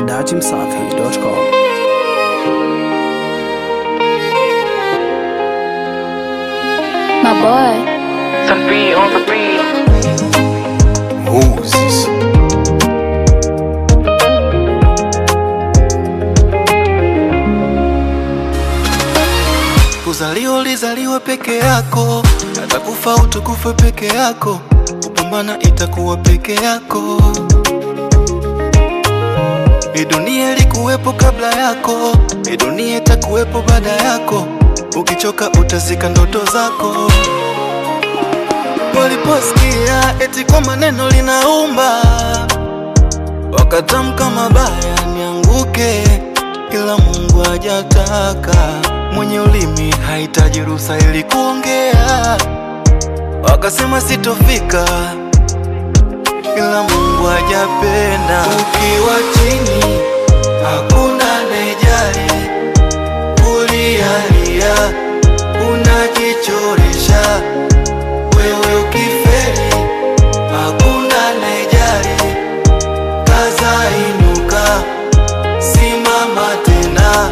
datimsafi.com. My boy. Some beat on the beat. Moses. Kuzaliwa ulizaliwe peke yako, hata kufa utukufe peke yako, kupambana itakuwa peke yako. Hii dunia ilikuwepo kabla yako, hii dunia itakuwepo baada yako. Ukichoka utazika ndoto zako. Waliposikia eti kwa maneno linaumba, wakatamka mabaya nianguke, ila Mungu hajataka. Mwenye ulimi hahitaji ruhusa ili kuongea, wakasema sitofika, ila Mungu hajapenda. Ukiwa chini hakuna anayejali, ulialia unajichoresha wewe ukifeli hakuna anayejali, kaza inuka, simama tena.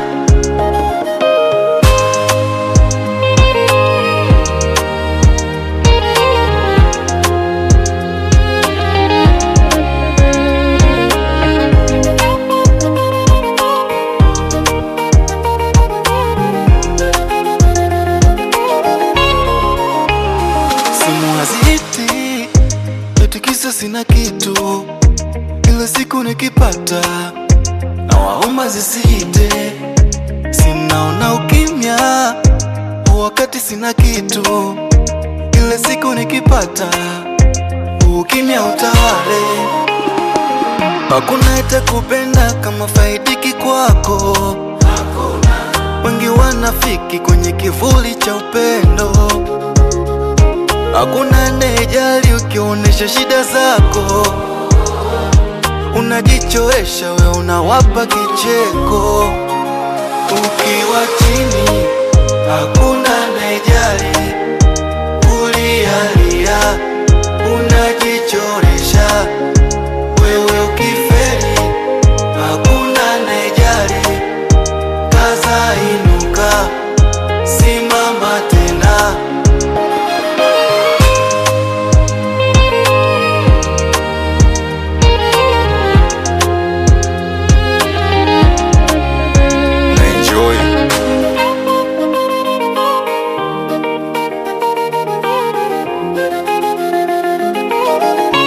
Simu haziti eti kisa sina kitu, ila siku nikipata na waomba zisite. Sinaona ukimya wakati sina kitu, ila siku nikipata ukimya utawale. Hakuna itakupenda kama faidiki kwako, wengi wanafiki kwenye kivuli cha upendo. Hakuna anayejali ukionyesha shida zako, unajichoresha we, unawapa kicheko. Ukiwa chini hakuna anayejali, ulialia unajichoresha wewe. Ukifeli hakuna anayejali, kaza inuka, simama tena. Na enjoy.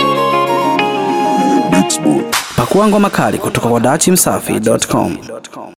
Pakua ngoma kali kutoka kwa datimsafi.com.